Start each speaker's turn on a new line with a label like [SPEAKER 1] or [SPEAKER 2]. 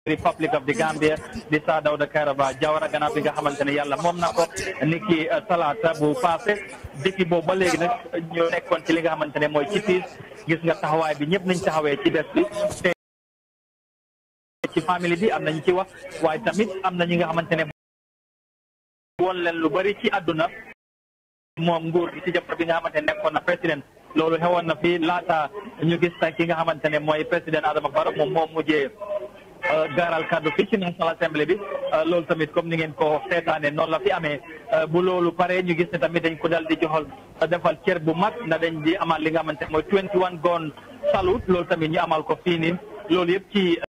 [SPEAKER 1] Republic of the Gambia di Sir Dawda Kairaba Jawara gannaaw bi nga xamante ne yàlla moom na ko ni ki talaata bu passé depuis boobu ba léegi nag ñoo nekkoon ci li nga xamante ne mooy ci tiis gis nga taxawaay bi ñëpp nañ taxawee ci des bi te ci famille bi am nañ ci wax waaye tamit am na ñi nga xamante ne woon leen lu bari ci àdduna moom nguur gi ci jamono bi nga xamante ne nekkoon na président loolu xewoon na fi laata ñu gis tey ki nga xamante ne mooy président Adama Barrow moom moom mujjee gaaral kaddu fii ci National Assembly bi loolu tamit comme ni ngeen ko seetaane noonu la fi amee bu loolu pare ñu gis ne tamit dañ ko dal di joxal defal cër bu mag na dañ di amal li nga xamante ne mooy 21 gun salute loolu tamit ñu amal ko fii nii loolu yëpp ci